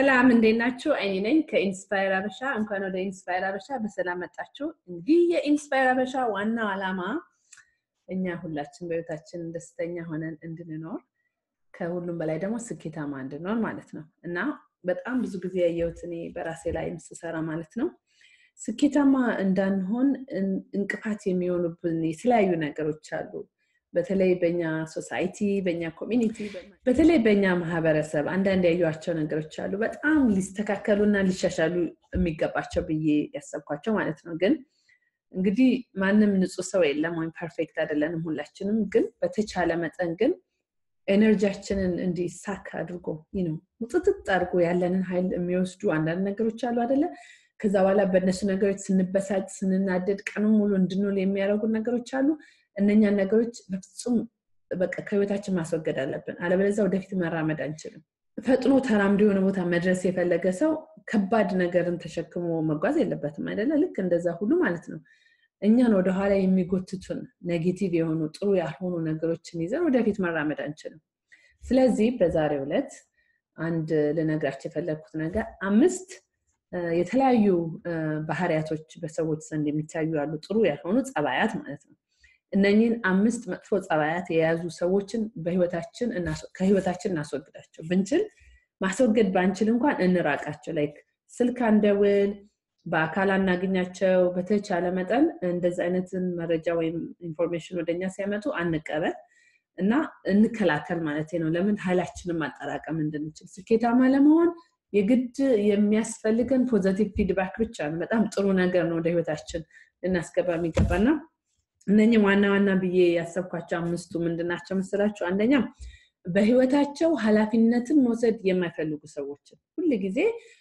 ሰላም እንዴት ናችሁ? አይኒ ነኝ ከኢንስፓየር አበሻ። እንኳን ወደ ኢንስፓየር አበሻ በሰላም መጣችሁ። እንግዲህ የኢንስፓየር አበሻ ዋናው ዓላማ እኛ ሁላችን በህይወታችን ደስተኛ ሆነን እንድንኖር ከሁሉም በላይ ደግሞ ስኬታማ እንድንኖር ማለት ነው እና በጣም ብዙ ጊዜ ያየሁት እኔ በራሴ ላይ ስሰራ ማለት ነው ስኬታማ እንዳንሆን እንቅፋት የሚሆኑብን የተለያዩ ነገሮች አሉ። በተለይ በኛ ሶሳይቲ፣ በኛ ኮሚኒቲ፣ በተለይ በኛ ማህበረሰብ አንዳንድ ያዩቸው ነገሮች አሉ በጣም ሊስተካከሉና ሊሻሻሉ የሚገባቸው ብዬ ያሰብኳቸው ማለት ነው። ግን እንግዲህ ማንም ንጹህ ሰው የለም ወይም ፐርፌክት አይደለንም ሁላችንም። ግን በተቻለ መጠን ግን ኤነርጂያችንን እንዲሳካ አድርጎ ነው ውጥጥጥ አድርጎ ያለንን ኃይል የሚወስዱ አንዳንድ ነገሮች አሉ አይደለ? ከዛ በኋላ በእነሱ ነገሮች ስንበሳጭ፣ ስንናደድ ቀኑን ሙሉ እንድንውል የሚያደርጉ ነገሮች አሉ። እነኛን ነገሮች በፍጹም በቃ ከህይወታችን ማስወገድ አለብን። አለበለዚያ ወደፊት መራመድ አንችልም። ፈጥኖ ተራምዶ የሆነ ቦታ መድረስ የፈለገ ሰው ከባድ ነገርን ተሸክሞ መጓዝ የለበትም አይደለ? ልክ እንደዛ ሁሉ ማለት ነው። እኛን ወደኋላ የሚጎትቱን ኔጌቲቭ የሆኑ ጥሩ ያልሆኑ ነገሮችን ይዘን ወደፊት መራመድ አንችልም። ስለዚህ በዛሬው ዕለት አንድ ልነግራቸው የፈለግኩት ነገር አምስት የተለያዩ ባህሪያቶች በሰዎች ዘንድ የሚታዩ ያሉ ጥሩ ያልሆኑ ጸባያት ማለት ነው። እነኚህን አምስት መጥፎ ጸባያት የያዙ ሰዎችን በህይወታችን ከህይወታችን እናስወግዳቸው። ብንችል ማስወገድ ባንችል እንኳን እንራቃቸው። ላይክ ስልክ አንደውል፣ በአካል አናገኛቸው። በተቻለ መጠን እንደዚህ አይነትን መረጃ ወይም ኢንፎርሜሽን ወደኛ ሲያመጡ አንቀበል እና እንከላከል ማለት ነው። ለምን ኃይላችንን ማጠራቀም እንድንችል ስኬታማ ለመሆን የግድ የሚያስፈልገን ፖዘቲቭ ፊድባክ ብቻ ነው። በጣም ጥሩ ነገር ነው ወደ ህይወታችን ልናስገባ የሚገባና እነኚህ ዋና ዋና ብዬ ያሰብኳቸው አምስቱ ምንድናቸው መሰላችሁ? አንደኛ በህይወታቸው ኃላፊነትን መውሰድ የማይፈልጉ ሰዎችን ሁል ጊዜ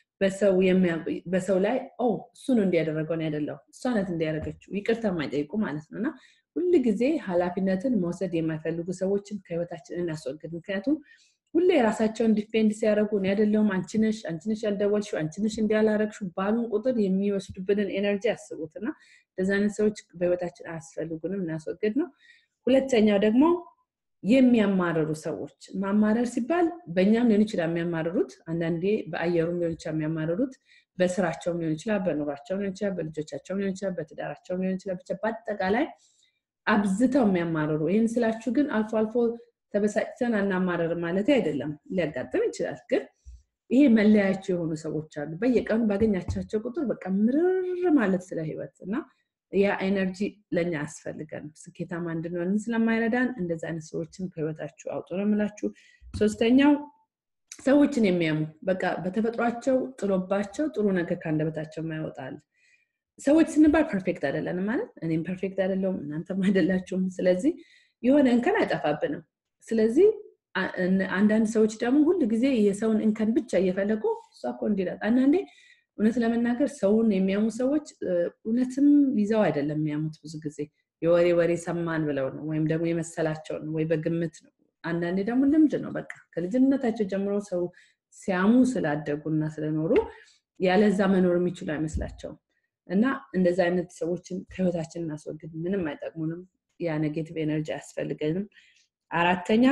በሰው ላይ እሱ ነው እንዲያደረገው ነው ያደለው እሷ ናት እንዲያደረገችው ይቅርታ የማይጠይቁ ማለት ነው እና ሁል ጊዜ ኃላፊነትን መውሰድ የማይፈልጉ ሰዎችን ከህይወታችን እናስወግድ። ምክንያቱም ሁሌ የራሳቸውን ዲፌንድ ሲያደርጉ እኔ አይደለሁም አንቺነሽ አንቺነሽ ያልደወልሽው አንቺነሽ እንዲያላረግሽው ባሉን ቁጥር የሚወስዱብንን ኤነርጂ ያስቡት እና እንደዚህ አይነት ሰዎች በህይወታችን አያስፈልጉንም፣ እናስወግድ ነው። ሁለተኛው ደግሞ የሚያማርሩ ሰዎች ማማረር ሲባል በእኛም ሊሆን ይችላል የሚያማርሩት፣ አንዳንዴ በአየሩም ሊሆን ይችላል የሚያማርሩት፣ በስራቸውም ሊሆን ይችላል፣ በኑሯቸውም ሊሆን ይችላል፣ በልጆቻቸውም ሊሆን ይችላል፣ በትዳራቸውም ሊሆን ይችላል። ብቻ በአጠቃላይ አብዝተው የሚያማርሩ ይህን ስላችሁ ግን አልፎ አልፎ ተበሳጭተን አናማረር ማለት አይደለም። ሊያጋጥም ይችላል። ግን ይሄ መለያቸው የሆኑ ሰዎች አሉ። በየቀኑ ባገኛቻቸው ቁጥር በቃ ምርር ማለት ስለ ህይወት እና ያ ኤነርጂ ለእኛ አያስፈልገን ስኬታማ እንድንሆን ስለማይረዳን እንደዚህ አይነት ሰዎችን ከህይወታችሁ አውጡ ነው የምላችሁ። ሶስተኛው ሰዎችን የሚያሙ በቃ በተፈጥሯቸው ጥሎባቸው ጥሩ ነገር ከአንደበታቸው ማይወጣል። ሰዎች ስንባል ፐርፌክት አይደለንም ማለት እኔም ፐርፌክት አይደለሁም እናንተም አይደላችሁም። ስለዚህ የሆነ እንከን አይጠፋብንም። ስለዚህ አንዳንድ ሰዎች ደግሞ ሁል ጊዜ የሰውን እንከን ብቻ እየፈለጉ እሷ እኮ እንዲላት አንዳንዴ እውነት ለመናገር ሰውን የሚያሙ ሰዎች እውነትም ይዘው አይደለም የሚያሙት። ብዙ ጊዜ የወሬ ወሬ ሰማን ብለው ነው ወይም ደግሞ የመሰላቸውን ወይ በግምት ነው። አንዳንዴ ደግሞ ልምድ ነው። በቃ ከልጅነታቸው ጀምሮ ሰው ሲያሙ ስላደጉና ስለኖሩ ያለዛ መኖር የሚችሉ አይመስላቸውም። እና እንደዚ አይነት ሰዎችን ከህይወታችን እናስወግድ። ምንም አይጠቅሙንም። ያ ኔጌቲቭ ኤነርጂ አያስፈልገንም። አራተኛ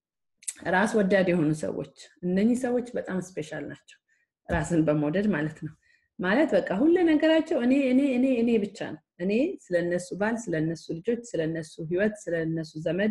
ራስ ወዳድ የሆኑ ሰዎች፣ እነኚህ ሰዎች በጣም ስፔሻል ናቸው። ራስን በመውደድ ማለት ነው። ማለት በቃ ሁሉ ነገራቸው እኔ እኔ እኔ እኔ ብቻ ነው። እኔ ስለነሱ ባል፣ ስለነሱ ልጆች፣ ስለነሱ ህይወት፣ ስለነሱ ዘመድ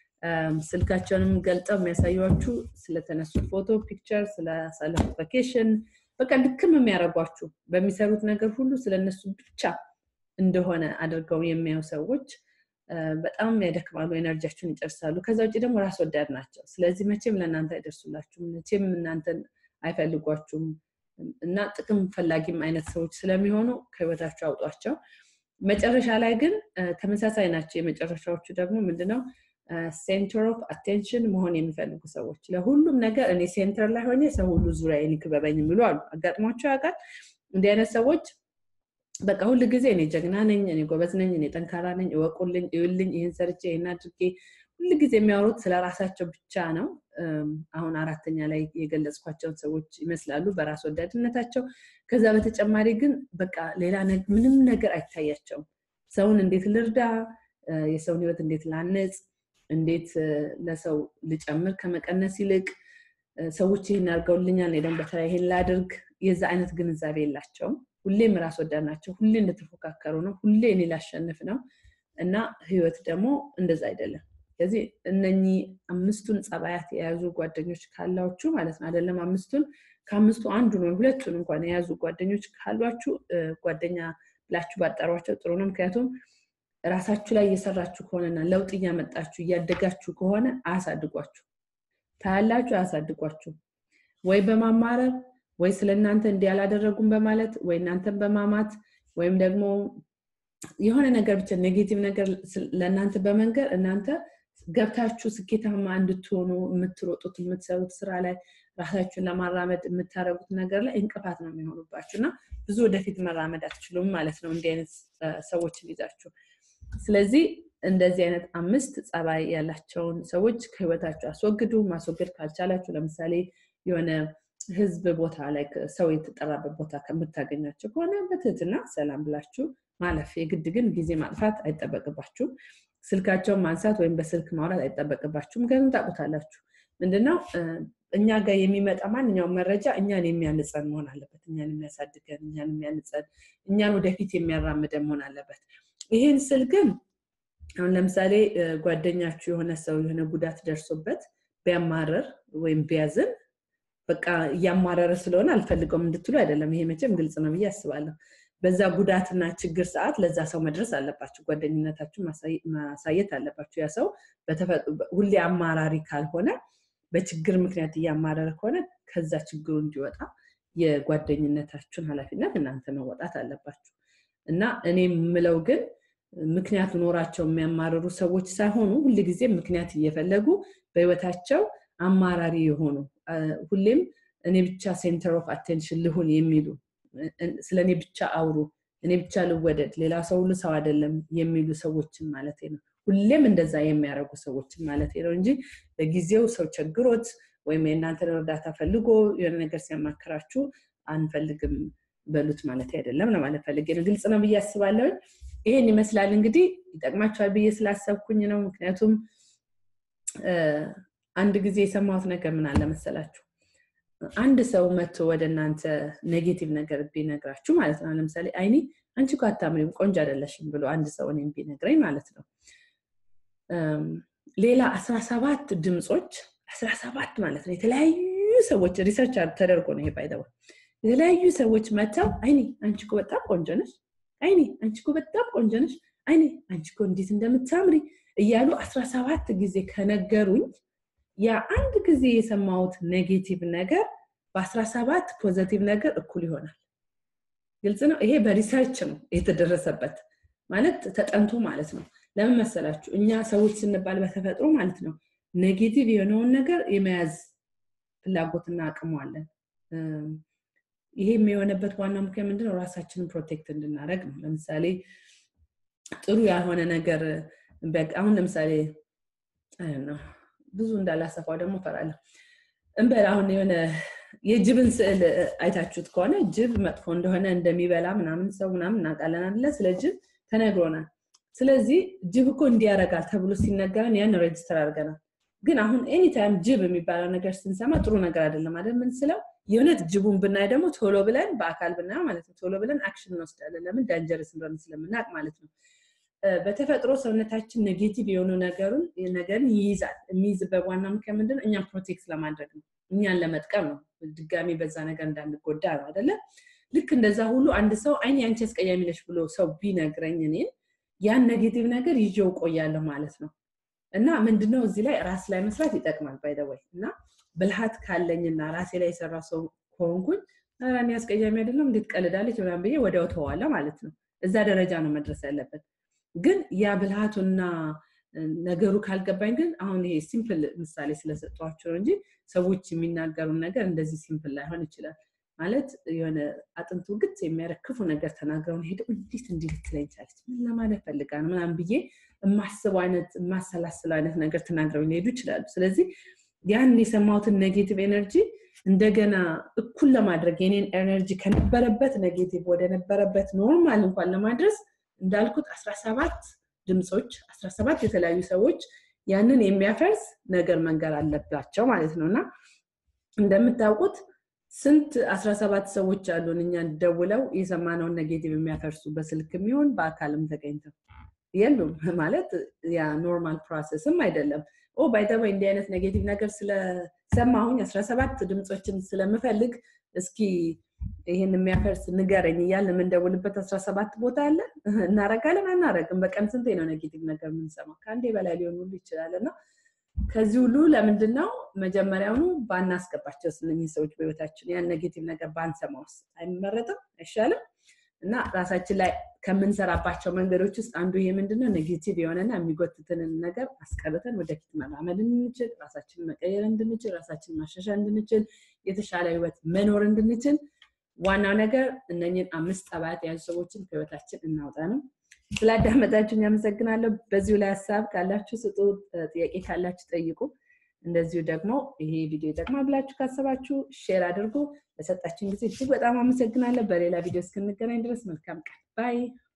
ስልካቸውንም ገልጠው የሚያሳዩችሁ ስለተነሱ ፎቶ ፒክቸር፣ ስላሳለፉት ቫኬሽን በቃ ልክም የሚያደርጓችሁ በሚሰሩት ነገር ሁሉ ስለነሱ ብቻ እንደሆነ አድርገው የሚያዩ ሰዎች በጣም ያደክማሉ፣ ኤነርጂያችሁን ይጨርሳሉ። ከዛ ውጭ ደግሞ ራስ ወዳድ ናቸው። ስለዚህ መቼም ለእናንተ አይደርሱላችሁም፣ መቼም እናንተን አይፈልጓችሁም እና ጥቅም ፈላጊም አይነት ሰዎች ስለሚሆኑ ከህይወታቸው አውጧቸው። መጨረሻ ላይ ግን ተመሳሳይ ናቸው። የመጨረሻዎቹ ደግሞ ምንድነው ሴንተር ኦፍ አቴንሽን መሆን የሚፈልጉ ሰዎች ለሁሉም ነገር እኔ ሴንተር ላይ ሆኜ ሰው ሁሉ ዙሪያ ይክበበኝ የሚሉ አሉ። አጋጥሟቸው ያውቃል? እንዲህ አይነት ሰዎች በቃ ሁል ጊዜ እኔ ጀግና ነኝ፣ እኔ ጎበዝ ነኝ፣ እኔ ጠንካራ ነኝ፣ እወቁልኝ፣ እዩልኝ፣ ይህን ሰርቼ ይህን አድርጌ ሁል ጊዜ የሚያወሩት ስለ ራሳቸው ብቻ ነው። አሁን አራተኛ ላይ የገለጽኳቸውን ሰዎች ይመስላሉ በራስ ወዳድነታቸው። ከዛ በተጨማሪ ግን በቃ ሌላ ምንም ነገር አይታያቸውም። ሰውን እንዴት ልርዳ፣ የሰውን ህይወት እንዴት ላነጽ፣ እንዴት ለሰው ልጨምር ከመቀነስ ይልቅ ሰዎች ይህን አድርገውልኛል እኔ ደግሞ በተለይ ይሄን ላድርግ የዛ አይነት ግንዛቤ የላቸውም ሁሌም ራስ ወዳድ ናቸው ሁሌ እንደተፎካከሩ ነው ሁሌ እኔ ላሸንፍ ነው እና ህይወት ደግሞ እንደዛ አይደለም ስለዚህ እነኚህ አምስቱን ጸባያት የያዙ ጓደኞች ካላችሁ ማለት ነው አይደለም አምስቱን ከአምስቱ አንዱን ወይ ሁለቱን እንኳን የያዙ ጓደኞች ካሏችሁ ጓደኛ ብላችሁ ባጠሯቸው ጥሩ ነው ምክንያቱም ራሳችሁ ላይ እየሰራችሁ ከሆነና ለውጥ እያመጣችሁ እያደጋችሁ ከሆነ አያሳድጓችሁ ታያላችሁ አያሳድጓችሁ ወይ በማማረር ወይ ስለ እናንተ እንዲህ አላደረጉም በማለት ወይ እናንተን በማማት ወይም ደግሞ የሆነ ነገር ብቻ ኔጌቲቭ ነገር ለእናንተ በመንገር እናንተ ገብታችሁ ስኬታማ እንድትሆኑ የምትሮጡት የምትሰሩት ስራ ላይ ራሳችሁን ለማራመድ የምታደረጉት ነገር ላይ እንቅፋት ነው የሚሆኑባችሁ እና ብዙ ወደፊት መራመድ አትችሉም ማለት ነው እንዲህ አይነት ሰዎችን ይዛችሁ ስለዚህ እንደዚህ አይነት አምስት ጸባይ ያላቸውን ሰዎች ከህይወታችሁ አስወግዱ ማስወገድ ካልቻላችሁ ለምሳሌ የሆነ ህዝብ ቦታ ላይ ሰው የተጠራበት ቦታ ከምታገኛቸው ከሆነ በትህትና ሰላም ብላችሁ ማለፍ የግድ ግን ጊዜ ማጥፋት አይጠበቅባችሁም ስልካቸውን ማንሳት ወይም በስልክ ማውራት አይጠበቅባችሁም ምክንያቱም ታቁታላችሁ ምንድነው እኛ ጋር የሚመጣ ማንኛውም መረጃ እኛን የሚያንጸን መሆን አለበት እኛን የሚያሳድገን እኛን የሚያንጸን እኛን ወደፊት የሚያራምደን መሆን አለበት ይህን ስል ግን አሁን ለምሳሌ ጓደኛችሁ የሆነ ሰው የሆነ ጉዳት ደርሶበት ቢያማረር ወይም ቢያዝን በቃ እያማረረ ስለሆነ አልፈልገውም እንድትሉ አይደለም ይሄ መቼም ግልጽ ነው ብዬ አስባለሁ በዛ ጉዳትና ችግር ሰዓት ለዛ ሰው መድረስ አለባችሁ ጓደኝነታችሁ ማሳየት አለባችሁ ያ ሰው ሁሌ አማራሪ ካልሆነ በችግር ምክንያት እያማረረ ከሆነ ከዛ ችግሩ እንዲወጣ የጓደኝነታችሁን ኃላፊነት እናንተ መወጣት አለባችሁ እና እኔ የምለው ግን ምክንያት ኖራቸው የሚያማርሩ ሰዎች ሳይሆኑ ሁል ጊዜ ምክንያት እየፈለጉ በህይወታቸው አማራሪ የሆኑ ሁሌም እኔ ብቻ ሴንተር ኦፍ አቴንሽን ልሁን የሚሉ ስለ እኔ ብቻ አውሩ እኔ ብቻ ልወደድ ሌላ ሰው ሁሉ ሰው አይደለም የሚሉ ሰዎችን ማለት ነው ሁሌም እንደዛ የሚያደርጉ ሰዎችን ማለት ነው እንጂ በጊዜው ሰው ቸግሮት ወይም የእናንተን እርዳታ ፈልጎ የሆነ ነገር ሲያማክራችሁ አንፈልግም በሉት ማለት አይደለም ለማለት ፈልጌ ነው ግልጽ ነው ብዬ አስባለሁ ይሄን ይመስላል እንግዲህ ይጠቅማቸዋል ብዬ ስላሰብኩኝ ነው ምክንያቱም አንድ ጊዜ የሰማሁት ነገር ምን አለ መሰላችሁ አንድ ሰው መጥቶ ወደ እናንተ ኔጌቲቭ ነገር ቢነግራችሁ ማለት ነው ለምሳሌ አይኔ አንቺ እኮ አታምሪም ቆንጆ አይደለሽም ብሎ አንድ ሰው እኔም ቢነግረኝ ማለት ነው ሌላ አስራ ሰባት ድምፆች አስራ ሰባት ማለት ነው የተለያዩ ሰዎች ሪሰርች ተደርጎ ነው ይሄ ባይደው የተለያዩ ሰዎች መጥተው አይኔ አንቺ እኮ በጣም ቆንጆ ነሽ አይኔ አንቺ እኮ በጣም ቆንጆ ነሽ አይኔ አንቺ እኮ እንዴት እንደምታምሪ እያሉ አስራ ሰባት ጊዜ ከነገሩኝ ያ አንድ ጊዜ የሰማሁት ኔጌቲቭ ነገር በአስራ ሰባት ፖዘቲቭ ነገር እኩል ይሆናል ግልጽ ነው ይሄ በሪሰርች ነው የተደረሰበት ማለት ተጠንቶ ማለት ነው ለምን መሰላችሁ እኛ ሰዎች ስንባል በተፈጥሮ ማለት ነው ኔጌቲቭ የሆነውን ነገር የመያዝ ፍላጎትና አቅሙ አለን ይሄ የሆነበት ዋና ምክንያት ምንድነው ራሳችንን ፕሮቴክት እንድናደረግ ነው ለምሳሌ ጥሩ ያልሆነ ነገር አሁን ለምሳሌ ነው ብዙ እንዳላሰፋው ደግሞ ፈራለሁ እንበል አሁን የሆነ የጅብን ስዕል አይታችሁት ከሆነ ጅብ መጥፎ እንደሆነ እንደሚበላ ምናምን ሰው ምናምን እናውቃለን አለ ስለ ጅብ ተነግሮናል ስለዚህ ጅብ እኮ እንዲያረጋል ተብሎ ሲነገረን ያን ሬጅስተር አድርገናል ግን አሁን ኤኒታይም ጅብ የሚባለው ነገር ስንሰማ ጥሩ ነገር አይደለም አይደል ምን ስለው የእውነት ጅቡን ብናይ ደግሞ ቶሎ ብለን በአካል ብናየው ማለት ነው ቶሎ ብለን አክሽን እንወስዳለን ለምን ዳንጀርስ እንደሆነ ስለምናውቅ ማለት ነው በተፈጥሮ ሰውነታችን ኔጌቲቭ የሆኑ ነገሩን ነገርን ይይዛል የሚይዝበት ዋና ምክንያት ምንድን እኛን ፕሮቴክት ለማድረግ ነው እኛን ለመጥቀም ነው ድጋሚ በዛ ነገር እንዳንጎዳ ነው አደለ ልክ እንደዛ ሁሉ አንድ ሰው አይን ያንቺ አስቀያሚ ነች ብሎ ሰው ቢነግረኝ እኔን ያን ኔጌቲቭ ነገር ይዤው ቆያለሁ ማለት ነው እና ምንድነው እዚህ ላይ ራስ ላይ መስራት ይጠቅማል ባይደወይ እና ብልሃት ካለኝና ራሴ ላይ የሰራ ሰው ከሆንኩኝ ራኔ አስቀያሚ አይደለም እንዴት ቀልዳለች ምናምን ብዬ ወዲያው ተዋለ ማለት ነው እዛ ደረጃ ነው መድረስ ያለበት ግን ያ ብልሃቱና ነገሩ ካልገባኝ ግን አሁን ይሄ ሲምፕል ምሳሌ ስለሰጧቸው እንጂ ሰዎች የሚናገሩን ነገር እንደዚህ ሲምፕል ላይሆን ይችላል ማለት የሆነ አጥንቱ ግት የሚያደርግ ክፉ ነገር ተናግረውን ሄደው እንዴት እንዲህ ልትለኝ ቻለች ምን ለማለት ፈልጋ ነው ምናምን ብዬ የማስበው አይነት የማሰላስለው አይነት ነገር ተናግረው ሊሄዱ ይችላሉ ስለዚህ ያን የሰማሁትን ኔጌቲቭ ኤነርጂ እንደገና እኩል ለማድረግ የኔን ኤነርጂ ከነበረበት ኔጌቲቭ ወደ ነበረበት ኖርማል እንኳን ለማድረስ እንዳልኩት 17 ድምፆች 17 የተለያዩ ሰዎች ያንን የሚያፈርስ ነገር መንገር አለባቸው ማለት ነው እና እንደምታውቁት ስንት አስራ ሰባት ሰዎች አሉን እኛን ደውለው የሰማነውን ኔጌቲቭ የሚያፈርሱ በስልክ የሚሆን በአካልም ተገኝተው የሉም ማለት ያ ኖርማል ፕሮሰስም አይደለም ኦ ባይተወይ እንዲህ አይነት ኔጌቲቭ ነገር ስለሰማሁኝ አስራ ሰባት ድምፆችን ስለምፈልግ እስኪ ይህን የሚያፈርስ ንገረኝ እያልን የምንደውልበት አስራ ሰባት ቦታ አለ እናረጋለን አናረግም በቀን ስንቴ ነው ኔጌቲቭ ነገር የምንሰማው ከአንዴ በላይ ሊሆን ሁሉ ይችላል እና ከዚህ ሁሉ ለምንድን ነው መጀመሪያውኑ ባናስገባቸው እነኝህ ሰዎች በህይወታችን ያን ኔጌቲቭ ነገር ባንሰማውስ አይመረጥም አይሻልም እና ራሳችን ላይ ከምንሰራባቸው መንገዶች ውስጥ አንዱ ይሄ ምንድነው ኔጌቲቭ የሆነና የሚጎትትንን ነገር አስቀርተን ወደፊት መራመድ እንድንችል ራሳችንን መቀየር እንድንችል ራሳችንን ማሻሻል እንድንችል የተሻለ ህይወት መኖር እንድንችል ዋናው ነገር እነኝን አምስት ጠባያት የያዙ ሰዎችን ከህይወታችን እናውጣ ነው ስላዳመጣችሁን ያመሰግናለሁ በዚሁ ላይ ሀሳብ ካላችሁ ስጡ ጥያቄ ካላችሁ ጠይቁ እንደዚሁ ደግሞ ይሄ ቪዲዮ ይጠቅማ ብላችሁ ካሰባችሁ ሼር አድርጉ ለሰጣችን ጊዜ እጅግ በጣም አመሰግናለሁ በሌላ ቪዲዮ እስክንገናኝ ድረስ መልካም ቀን ባይ